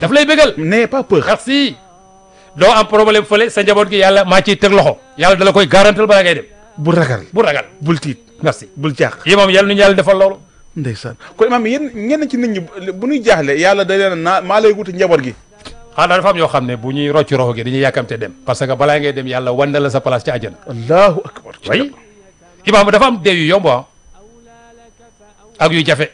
daf lay bégal n'ayez pas peur. merci doo am problème fële sa njaboot gi yàlla maa ciy teg loxo yàlla dala koy garantal balaa ngay dem bu ragal. bu ragal bul tiit. merci bul jaax. imam yàlla nu ñu yàlla defal loolu ndeysaan kon imaam yéen ñenn ci nit ñi bu ñuy jaaxle yàlla da leen naa maa lay wuti njaboot gi. xanaa dafa am yoo xam ne bu ñuy rocc roxo gi dañuy yàkkamte dem parce que balaa ngay dem yàlla wan na la sa place ci àjjana allahu akbar. way imaam dafa am deew yu yomb ah ak yu jafe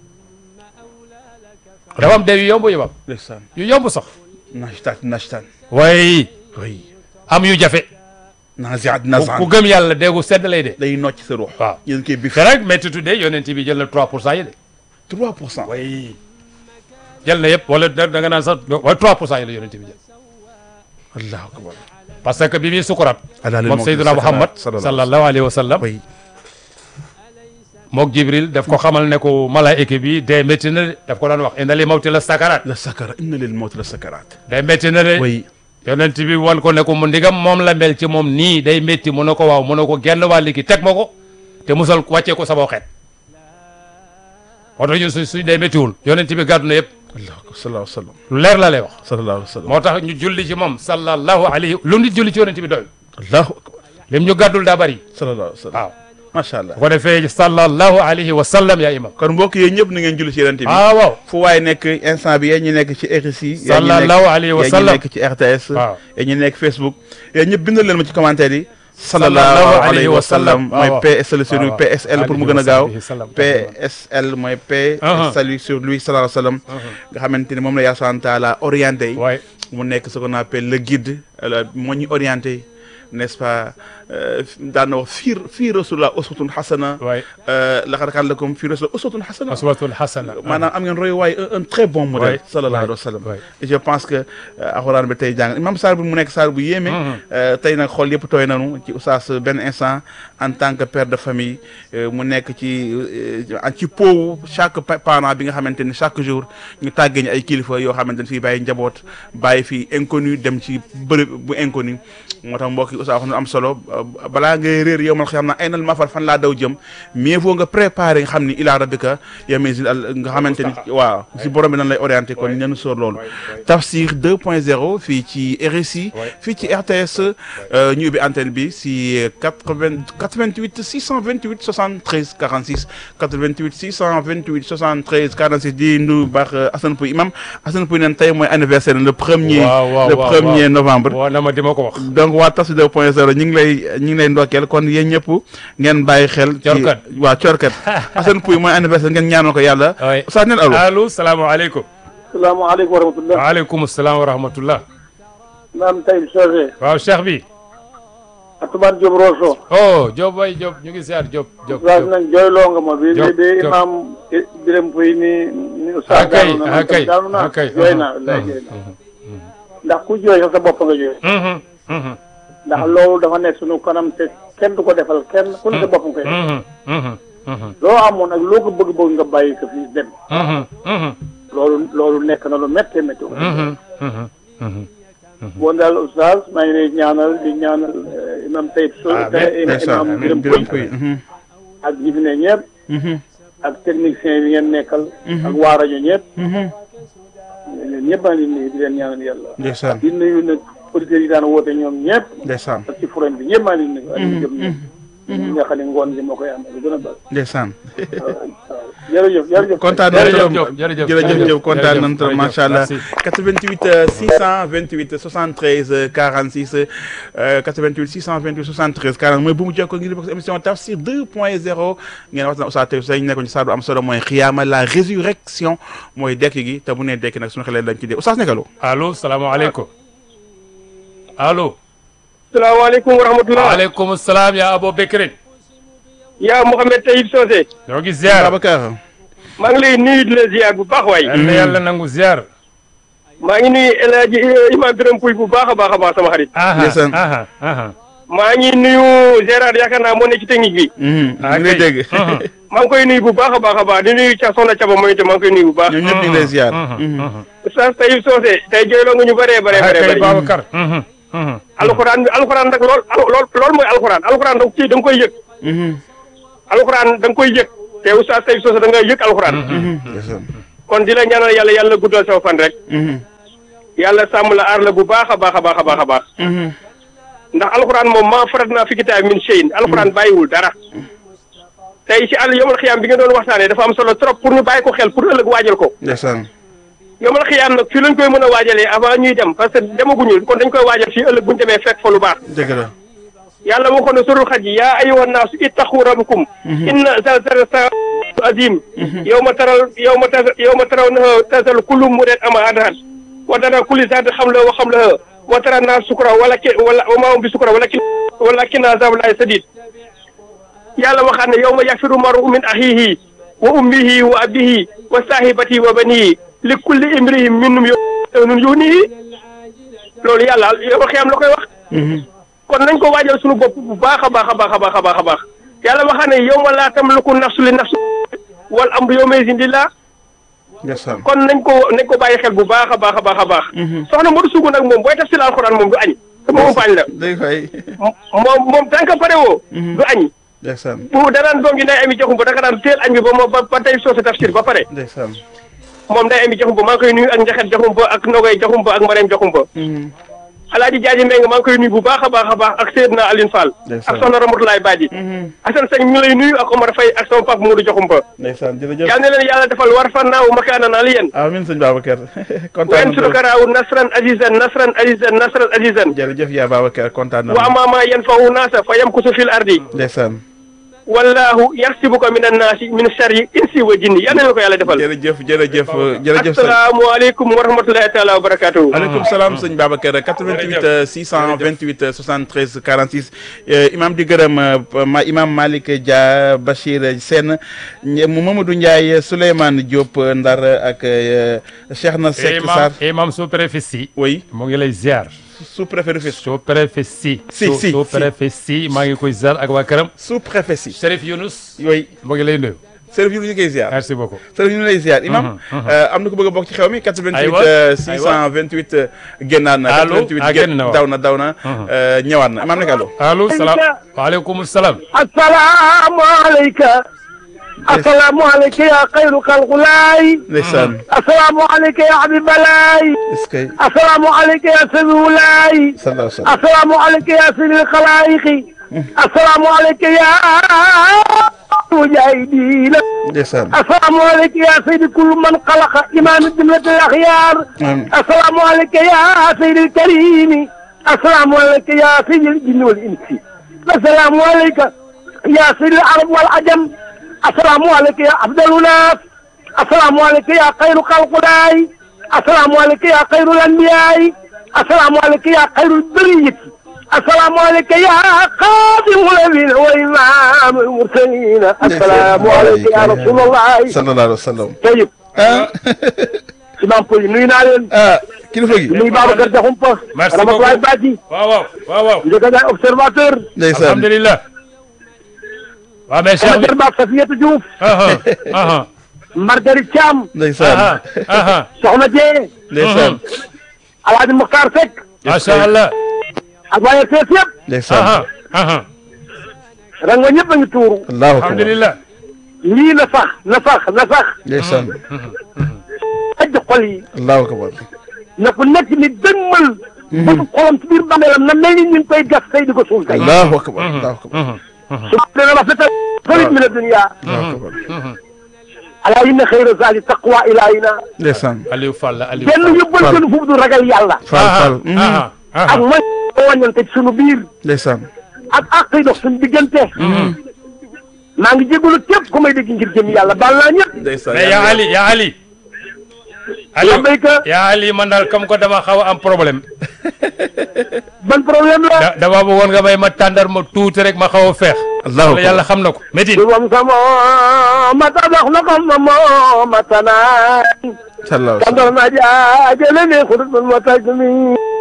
dafa am deew yu yomb imaam ndeysaan yu yomb sax nashtaan nashtaan. way oui. am yu jafe naziat ku nazan. ku gëm yàlla deegu sedd lay de day nocc sa ruux. waaw yéen koy bif. te nag métti tuddee yonent bi jël na 3 pour cent yi de 3 pour cent. way jël na yëpp wala da da nga naan sax wala 3 pour cent yi la yonent bi jël allahu akbar. parce que bi muy sukuraat ala lil moom mawti Seydina sakaraat, Muhammad sallallahu sallallahu alayhi wa sallam oui. mook Jibril daf ko xamal ne ko malaayika bi day métti na de daf ko daan wax inna li mawti la sakaraat la sakara inna lil mawti la sakaraat. day métti na de oui. yonent bi wan ko ne ko mu ndigam moom la mel ci moom nii day métti mu ne ko waaw mu ne ko genn wàll gi teg ma ko te musal wàccee ko sama xeet moo tax ñun suñ suñ day méttiwul yonent bi gàddu na yëpp allahu akbar sallallahu alayhi wa sallam. lu leer la lay wax sallallahu alayhi wa sallam. moo tax ñu julli ci moom sallallahu alayhi lu nit julli ci yonent bi doy allahu akbar. lim ñu gàddul daa bëri sallallahu alayhi wa sallam. waaw macha allah. bu ko defee sallallahu alayhi wa sallam yaa imam kon mbokk yooyu ñëpp na ngeen julli ci yonent bi. ah waaw fu waay nekk instant bi yéen ñi nekk ci RSI. Sallallahu alayhi wa sallam. yéen ñi nekk ci RTS. Waaw. yéen ñi nekk Facebook. yéen ñëpp bindal leen ma ci commentaire yi. Sallallahu sallallahu alayhi alayhi wa wa sallam sallam. mooy waaw. PSL sur lui waaw. PSL pour mu gën a Alayhi gaaw. wa sallam. PSL mooy P. Uh-huh. salut sur lui sallallahu alayhi wa sallam. nga xamante ni moom la yàlla subhanahu wa taala orienté. waaye mu nekk ce qu'on appelle le guide euh, moo ñu orienté n'est-ce pas euh, daan na wax fii fii rasulullah uswatun hasana waaye euh, laqad kaana lakum fii rasulillah uswatun hasana aswatul hasana maanaam am ngeen roy waaye un, un très bon modèle Ouais, sallallahu ouais, alayhi wa sallam ouais. et je pense que euh, alxuraan bi tey jàng imam saar bi mu nekk saar bu yéeme euh, tey nag xool yëpp tooy nanu ci oustaz benn instant en tant que père de famille euh, mu nekk ci euh, ci poowu chaque pa- parent bi nga xamante ni chaque jour ñu tàggee ñu ay kilifa yoo xamante ni fii bàyyi njaboot bàyyi fi inconnu dem ci bërëb bu inconnu moo tax mbokk yi oustaz wax na am solo euh, balaa ngay réer yow man xam naa ay nal mafar fan laa daw jëm mieux vaut nga préparer nga xam ni ilaa rabbika yamizil al nga xamante ni waaw si borom bi nan lay orienté kon ñenn sóor loolu tafsir 2.0 fii ci RSI fii ci RTS euh, ñu ubbi antenne bi si 80 88 628 73 46 88 628 73 46 di nuyu baax euh, Assane Pouy imam Assane Pouy neen tey mooy anniversaire le premier waaw waaw le waaw, premier waaw. novembre waaw na ma di ma ko wax donc waa tafsir 2.0 ñu ngi lay ñu ngi lay ndokkeel kon yéen ñëpp ngeen bàyyi xel ci Corkat. waaw corkat Assane Pouy mooy anniversaire ngeen ñaanal ko yàlla oui Oustaz neen allo allo salaamaaleykum salaamaaleykum wa rahmatulah. waaleykum salaam wa rahmatullah naam Taïb Socé. waaw cheikh bi Atoumane Diop Rosso. oh Diop way Diop ñu ngi ziar Diop Diop Oustaz Diop. nag jooyloo nga ma bi Diop, bi Diop. imaam Birame Pouy ni ni ah Oustaz kay daanu na ah man kay tam daanu naa ah kay jooy naa wallaay jooy naa ndax ku jooy sax sa bopp nga jooy Mhm, mhm, ndax loolu dafa nekk sunu kanam te kenn du ko defal kenn ku ne sa bopp nga koy def mhm, mhm, mhm, loo amoon ak loo ko bëgg-bëgg nga bàyyi ko fii dem mhm, mhm, loolu loolu nekk na lu méttee métti mhm, mhm, mhm. bon daal Oustaz maa ngi lay ñaanal di ñaanal eh, imam Taïb Socé Amiin, ndeysaan imam amiin Birame Birame Pouy Pouy mhm, ak ñi fi ne ñëpp mhm, ak technicien yi ngeen nekkal. ak waa rajo ñëpp. mhm. ñun ñëpp a ngi nuyu di leen ñaanal yàlla. ndeysaan di nuyu nag auditeurs yi daan woote ñoom ñëpp. ndeysaan ak ci forum bi ñëpp maa ngi nuyu. ak ñi jëm ñëpp. ñi nga xam ne ngoon gi moo koy am lu gën a bari. ndeysaan waaw waaw jërëjëf jërëjëf. kontaan nañu jërëjëf trop Diop jërëjëf jërëjëf Diop kontaan nañu trop jërëjëf, macha allah merci. 88 euh, 628 73 euh, 46 euh, 88 628 73 40 mooy bu mu jokkoo ngir bokk si émission Tafsir 2.0 ngeen wax na Oustaz Taïb Socé ñu nekkoon ci saa bu am solo mooy xiyaama la résurrection mooy dekk gi te bu nee dekk nag suñu xelee dañ ci dee Oustaz nekkaloo allo salaamaaleykum allo salaamaaleykum wa rahmatulah. waaleykum salaam yaa Abo Bekrin yaa Mouhamed Taïb Socé. ñoo ngi ziar Babacar maa ngi lay nuyu di la ziar bu baax waay. yal na yàlla nangu ziar maa ngi nuyu El Hadj Imam Birame Pouy bu baax a baax a baax sama xarit. aha Ndeysaan. aha aha maa ngi nuyu Gérard yaakaar naa moo ne ci technique bi. ñu Ah, ngi lay kay. dégg Mhm. maa ngi koy nuyu bu baax a baax a baax di nuyu ca Soxna Caba mooy itam maa ngi koy nuyu bu baax. ñoom ñëpp ñu ngi lay ziar Mhm, mhm. Oustaz Taïb Socé tey jooyloo nga ñu bëree bëree ah bëree kay bëri. Babacar Mhm, mhm. alxuraan bi alxuraan nag lool al- lool loolu mooy alxuraan alxuraan da nga ciy da nga koy yëg. alxuraan da nga koy yëg te Oustaz Taïb Socé da nga yëg alxuraan. ndeysaan kon di la ñaanal yàlla yàlla guddal saw fan rek yàlla sàmm la aar la bu baax a baax a baax a baax a baax ndax alxuraan moom maa farat naa fi kitaab min shay'in alxuraan bàyyiwul dara tey ci àll yomal xiyaam bi nga doon waxtaanee dafa am solo trop pour ñu bàyyi ko xel pour ëllëg waajal ko ndeysaan yomal xiyaam nag fii lañ koy mën a waajalee avant ñuy dem parce que demaguñu kon dañ koy waajal fii ëllëg bu ñu demee fekk fa lu baax dëgg la yàlla waxoon na surul xaj yi yaa ayyuhan naasu ittaqu rabbakum inna zalzalata saa'ati azim yawma taral yawma ta yawma tarawnaha tazalu kullu murdi'atin amma arda'at wa tara kulli zaati hamlin wa hamlaha wa tara naas sukara walakin wala wa maa hum bi sukara walakin walakin azabullahi sadid yàlla waxaat ne yawma yafiru mar'u min axiihi wa ummihi wa abihi wa saahibatihi wa banihi li kulli imri'in minhum yawma yughnihi loolu yàlla yow xiyam la koy wax kon nañ ko waajal suñu bopp bu baax a baax a baax a baax a baax a baax yàlla waxaat ne yow ma laa tamliku nafsu li nafsi wal amru yawma izin lillah ndeysaan kon nañ ko nañ ko bàyyi xel bu baax a baax a baax a baax soxna Modou Sougou nag moom booy tafsir alxuraan moom du añ sama umpaañ la day fay moom moom tant que pare woo du añ ndeysaan bu danaan doom gi nday ami joxum ba danga daan teel añ bi ba moom ba ba tey soo sa tafsir ba pare ndeysaan moom nday ami joxum ba maa ngi koy nuyu ak njaxet joxum ba ak nogay joxum ba ak mareem joxum ba alaaji jaaji mbeng maa ngi koy nuyu bu baax a baax a baax ak Seydina Aline Fall Ndeysaan. ak soxna Ramatoulaye Badji Assane Seck ñu ngi lay nuyu ak Omar Faye ak sama papa Modou joxum ba ndeysaan jërëjëf yal na leen yàlla defal war fannaaw makaanan aliyan amiin sëñ Babacar wa kontaan yansuruka raahu nasran azizan nasran azizan nasran azizan jërëjëf yaa Babacar kontaan na wa amama yanfahu naasa fa yamkusu fil ardi ndeysaan wallahu yaxsibuka min annaasi min sharri insi wa jinni yal na leen ko yàlla defal jërëjëf jërëjëf jërëjëf sëñ asalaamaaleykum wa rahmatullahi taala wa barakatuhu aleykum salaam sëñ Babacar 88 628 73 46 euh, imam di gërëm euh, ma imam Malick Dia Bachir Sène ñe- Mamadou Ndiaye Souleymane Diop euh, Ndar ak euh, Cheikhna Seck Sarr imam imam sous-préfet si oui mu ngi lay ziar sous-préfet Rufisque sous-préfet si Si, Sous- si, sous-préfet si maa ngi koy ziar ak waa këram sous-préfet si Chérif Younous oui mu ngi lay nuyu Serif yu ñu koy ziar merci beaucoup Serif yu ñu lay ziar imam euh, am na ko bëgg a bokk ci xew mi 88 Aywa, euh, aywa. 628 euh, génnaat na Allo, 88 ah, génn na waaw. daw na daw na euh, ñëwaat na imam nekk allo allo salaam waaleykum salaam assalaamu alayka assalaamu alayka ya xayru xalqulaay ndeysaan assalaamu alayka ya habibalaay est-ce que assalaamu alayka ya sabiwulaay sallallahu alayhi wa sallam assalaamu alayka ya sayyidil xalaayiqi assalaamu alayka ya mujaahidiina ndeysaan assalaamu alayka ya sayyidi kulli man xalaqa imaam jumlatil axyaar Amiin. assalaamu alayka ya sayyidil kariimi assalaamu alayka ya sayyidil jinni wal insi assalaamu alayka ya sayyidil arab wal ajam assalaamu alayka ya afdalu naas assalaamu alayka ya xayru xalqulaay assalaamu alayka ya xayrul anbiyaay assalaamu alayka ya xayrul bariyati assalaamu alayka ya xaadimul amiin wa imaamul mursaliin assalaamu alayka ya rasulallah sallallahu alayhi wa sallam tayib ah imam Poli nuyu naa leen ah kilifa gi nuyu Babacar Diakhoumpa Merci Ramatoulaye beaucoup. Badji waaw waaw waaw waaw njëkk a observateur ndeysaan alhamdulilah waaw mais Cheikh bi Amateur Ba Safiatou Diouf aha aha Marguerite Thiam ndeysaan aha aha Soxna Dieng ndeysaan Alaaji Mokhtar Seck macha allah ak waaye fees yëpp ndeysaan aha aha rango ñëpp a ngi tuuru allahu akbar alhamdulilah lii na sax na sax na sax ndeysaan ajj xol yi allahu akbar na ku nekk ni dëgmal bëtu xolam ci biir bàmmeelam na mel ni ñu ngi koy gas tey di ko suul tey allahu akbar allahu akbar su dana rafetal farit min adunia allahu akbar alaa inna xayra zaadi taqwa ilaahina ndeysaan Aliou Fall la Aliou benn Fall yóbbal gënu fu du ragal yàlla fal fal aha aha ak mooy wàññante ci sunu biir ndeysaan ak àq yi dox suñu diggante maa ngi jégalu képp ku may dégg ngir jëm yàlla baal naa ñëpp ndeysaan mais yaa Ali yaa Ali Aliou labbayka yaa Ali man daal comme que dama xaw a am problème ban problème la da dama bëggoon nga may ma tàndar ma tuuti rek ma xaw a feex allahu wala yàlla xam na ko métin du moom sama mata dox na ko ma moo matanaa sallallahu kandor na jaajële ne xudut mun ma taj mi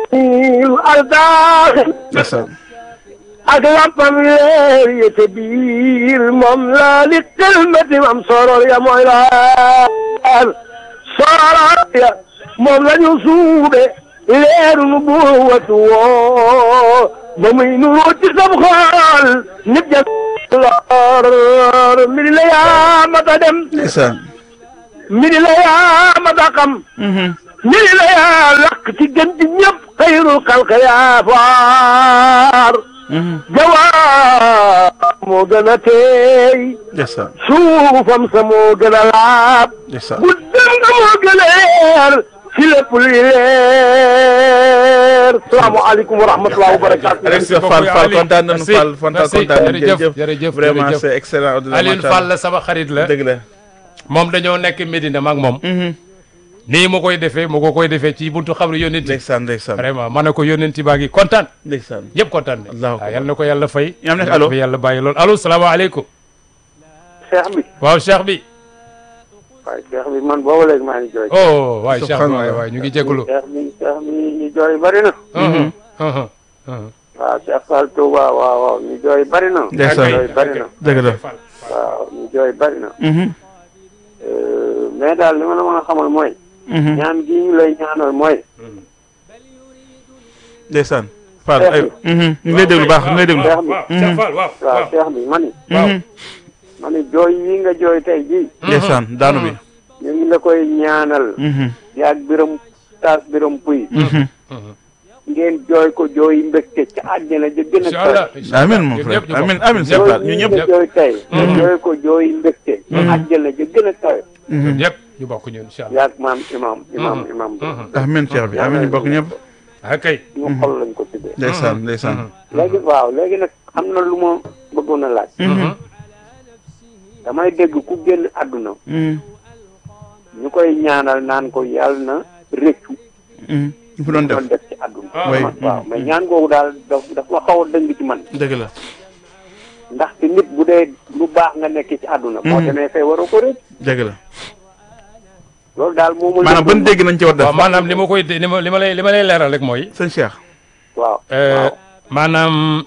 aldaaxi ndeysaan ak lampam leer yi te biir moom la li kelmati mam soror ya mooy laar soror ya moom la ñu suube leeru nu buwatu woo ba muy nuroo ci sam xool nit ja lor mbiri la yaa mata dem ndeysaan mbiri la yaa ma da xam mbiri la yaa lakk ci gën di ñëpp xayrul xalqa yaa faar jawaab moo gën a teey ndeysaan suufam sa moo gën a laab ndeysaan guddam nga moo gën a leer ci lépp luy leer salaamaaleykum wa rahmatulah wa barakaatu. Alex beaucoup, Fall Fall Ali. kontaan nañu Merci, Fall Fall merci. kontaan nañu Jërëjëf, jërëjëf jërëjëf, vraiment jërëjëf. c'est excellent Alioune Fall la sama xarit la dëgg la moom dañoo nekk Medina maag moom nii mu koy defee mu ko koy defee ci buntu xabru yónent ndeysaan ndeysaan vraiment ma ne ko yónent baa ngi kontaan ndeysaan yëpp kontaan ne Allahu waaw yal na ko yàlla fay Ñaam nekk allo. fi yàlla bàyyi loolu allo salaamaaleykum Cheikh bi waaw cheikh bi waaye Cheikh bi man boobu léegi maa ngi jooy. oh waay cheikh bi Subhanallah. waay waay ñu ngi jégalu Cheikh bi Cheikh bi ñu jooy bari na. Mhm, mhm, mhm. waaw Cheikh Fall Touba waaw waaw ñu jooy bari na. Ndeysaan. ñu jooy bari na. dëgg la waaw ñu jooy bari na. Mhm, Euh, mais daal li ma la mën a xamal mooy. mhm. ñaan gi ñu lay ñaanal mooy. ndeysaan Fall Cheikh ay bi. mhm, ñu ngi lay déglu baax ñu ngi lay déglu waaw waaw cheikh Fall waaw waaw waaw Cheikh bi man waaw Mhm, ma ni jooy yi nga jooy tey jii. ndeysaan daanu bi ñu ngi la koy ñaanal. Mhm, yaag biram taas biram puy. mhm. ngeen jooy ko jooy mbégte ci àjjana ja gën a incha allah kawe. amiin mon frère amiin amiin Cheikh Fall ñu ñëpp nga jooy tey nga jooy ko jooy mbégte ci àjjana ja gën a kawe ñun ñëpp ñu bokk ñun incha allah yaag maam imam imam imam amiin Cheikh bi amiin ñu bokk ñëpp ah kay ñu xol lañ ko tuddee ndeysaan ndeysaan léegi waaw léegi nag am na lu ma bëggoon a laaj damay dégg ku génn àdduna Mhm, ñu koy ñaanal naan ko yàlla na rëccu mhm. ñu fi doon def doon def ci àdduna Ah, oui. waaw mais ñaan googu daal daf daf ma xaw a dëng ci man dëgg la ndaxte nit bu dee lu baax nga nekk ci àdduna boo demee fay waroo ko rëcc dëgg la loolu daal moo ma maanaam ban dégg nañ ci war def waaw maanaam li ma koy li ma li ma lay li ma lay leeral rek mooy sëñ Cheikh waaw Euh, waaw maanaam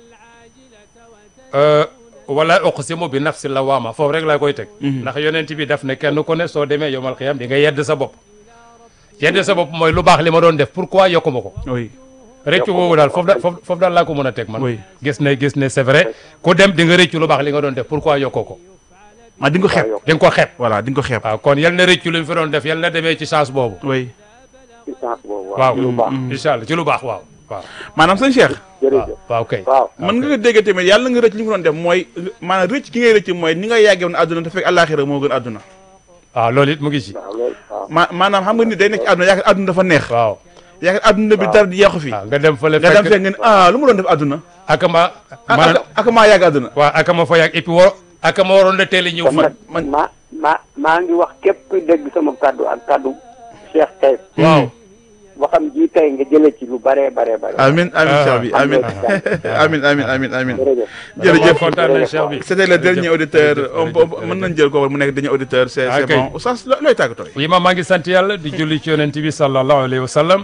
euh, wala uqsimu bi nafsi lawaama foofu rek laa koy teg ndax yonent bi daf ne kenn ku ne soo demee yomal xiyam di nga yedd sa bopp yedd sa bopp mooy lu baax li ma doon def pourquoi yokku ma ko oui rëccu boobu daal foofu da foofu foofu daal laa ko mën a teg man Oui. gis ne gis ne c'est vrai ku dem di nga rëccu lu baax li nga doon def pourquoi yokkoo ko ma di nga ko xeeb waaw di nga ko xeeb voilà di nga ko xeeb waaw kon yal na rëccu li mu fi doon def yal na demee ci chance boobu oui ci sens boobu waaw waaw lu baax incha allah ci lu baax waaw waaw maanaam sëñ Cheikh jërëjëf waaw kay waaw mën nga ko dégg tamit yàlla nga rëcc li nga doon def mooy maanaam rëcc ki ngay rëcc mooy ni nga yàggee woon àdduna te fekk àllaaxira moo gën àdduna waaw loolu it mu ngi ci waaw loolu waaw ma maanaam xam nga nit day nekk ci àdduna yaakaar àdduna dafa neex waaw yaakaar àdduna bi dara di yàqu fi waaw nga dem fële nga dem fekk fekk nga ne ah lu mu doon def àdduna ak ma ah man ak ak maa yàgg àdduna waaw ak ma fa yàgg et puis war ak ma waroon na teel a ñëw kon fa nag man- ma ma maa ngi wax képp kuy dégg sama kàddu ak kàddu Cheikh Taïb waaw waxam ji tey nga jële ci lu bare bare bare amin amin Ah. Cheikh bi amin amin amin amin amin jërëjëf jërëjëf kontaan nañ Cheikh bi c'était le dernier auditeur jërëjëf, on peut mën nañ jël ko mu nekk dernier auditeur c'est Ah, c'est kay. bon oustaz lo- looy tàggatoo oui ma maa ngi sant yàlla di julli ci yonent bi sallallahu alayhi wa sallam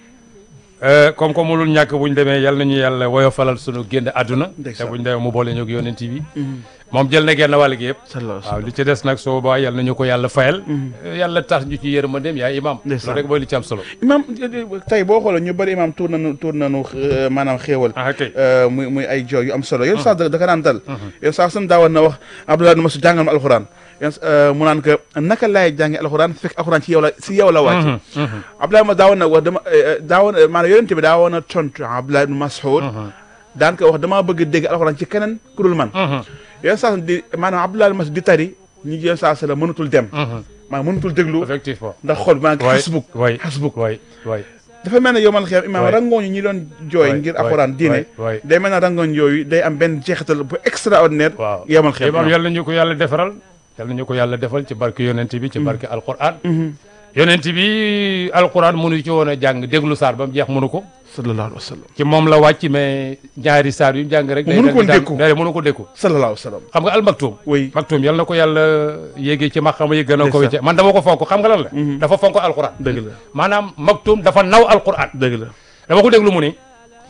Euh, comme comme mulul ñàkk bu ñu demee yal nañu yàlla woyofalal sunu génn àdduna te Ndeysaan. bu ñu demee mu boole ñu ak yonent bi moom jël na genn wàll gi yëpp sallallahu waaw li ci des nag soo ba yal nañu ko yàlla fayal yàlla tax ñu ci yërmandeem yaa imam Ndeysaan. loolu rek mooy li ci am solo imam tey boo xoolee ñu bëri imam tuur nañu tuur nañu euh, maanaam xéewal ah kay euh, muy muy ay jooy yu am solo yoon sax da ka naan dal yoon sax sun daawoon na wax Abdoulaye na ma su jàngal ma alxuraan yoon euh, mu naan que naka laay jànge alxuraan fekk alxuraan ci yow la si yow la wàcc Abdoulaye ma daawoon na wax dama euh, daawoon maanaam yonente bi daawoon na tontu Abdoulaye ibn Mas'ud daan ko wax damaa bëgg dégg alxuraan ci keneen ku dul man yoon sax di maanaam Abdoulaye ibn Mas'ud di tari ñi yoon sax la mënatul dem maanaam mënatul déglu effectivement ndax xool maa ngi waay xasbuk waay xasbuk waay waay dafa mel ne yow man xew imaam waay. rangooñu ñi doon jooy waay, ngir waay, alxuraan diine waay, waay. day mel ne rangooñ yooyu day am benn jeexital bu extraordinaire waaw yow man xew imam yal nañu ko yàlla defaral yal nañu ko yàlla defal ci barke yonent bi ci barke alquran yonent bi alquran mënu ci woon a jàng déglu saar ba mu jeex mënu ko sallallahu alayhi wa sallam ci moom la wàcc mais ñaari saar yu mu jàng rek. Mënu ko dékku. day mënu ko dékku. sallallahu alayhi wa sallam xam nga almaktum. oui maktum yal na ko yàlla yéegee ci maxama yi gën a ko Ndeysaan. wécce man dama ko fonk xam nga lan la. dafa fonk alquran. dëgg la maanaam maktum dafa naw alquran. dëgg la dama ko déglu mu ni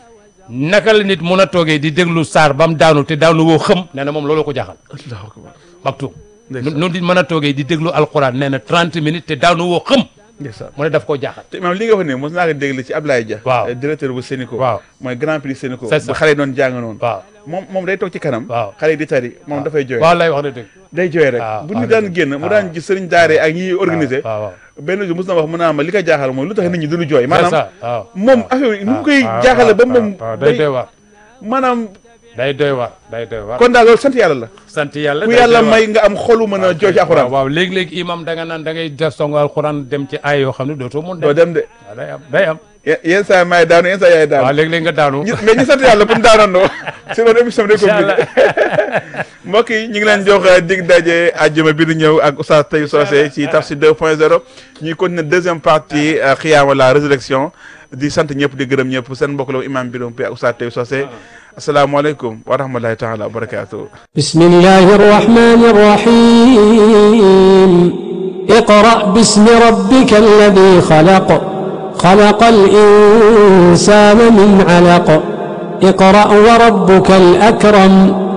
naka la nit mun a toogee di déglu saar ba mu daanu te daanu woo xëm nee na moom loolu ko jaaxal allahu akbar maktum. Ndeysaan. nu di mën a toogee di déglu alquran nee na 30 minutes te daanu woo xëm ndeysaan mu ne daf koo jaaxal te maam li nga wax ne mos naa ko déglu ci Ablaye Dia Waaw. euh, directeur bu Sénico Waaw. mooy grand prix Sénico C'est ça. bu xale yi doon jàng noonu waaw moom moom day toog ci kanam Waaw. xale yi di tari moom dafay jooy waaw lay wax na dëgg day jooy rek Waaw, bu waaw, ñu daan dëgg. génn mu Waaw. daan gis sëriñ daare ak ñi organisé waaw waaw benn jour mos na wax mu naa ma li ko jaaxal mooy lu tax nit ñi duñu jooy c'est maanaam ça waaw moom affaire yi nu mu koy waaw, jaaxale ba waaw, moom waaw, day doy day waar maanaam day doy waar day doy waar kon daal loolu sant yàlla la sant yàlla ku day yàlla doy waar. may nga am xolu mën a jooy ci alxuraan waaw waaw léegi-léegi imam da nga naan da ngay def song alxuraan dem ci ay yoo xam ne dootoo mun doo dem dem de waaw day am day am ye- yenn saa maay daanu yenn saa yaay waaw daanu léegi-léegi nga daanu ñi- mais ñu sant yàlla bu ñu daanandoo sinon émission bi day incha allah compliqué mbokk yi ñu ngi leen jox dig daje àjjuma bi di ñëw ak Oustaz Taïb Socé ci Tafsir 2.0 ñuy continuer deuxième partie xiyaama la résurrection di sant ñëpp di gërëm ñëpp seen mbokk la imam Biram Pe ak Oustaz Taïb Socé asalaamaaleykum wa rahmatulahi taala wa barakatuh بسم الله الرحمن الرحيم اقرأ باسم ربك الذي خلق خلق الإنسان من علق اقرأ وربك الأكرم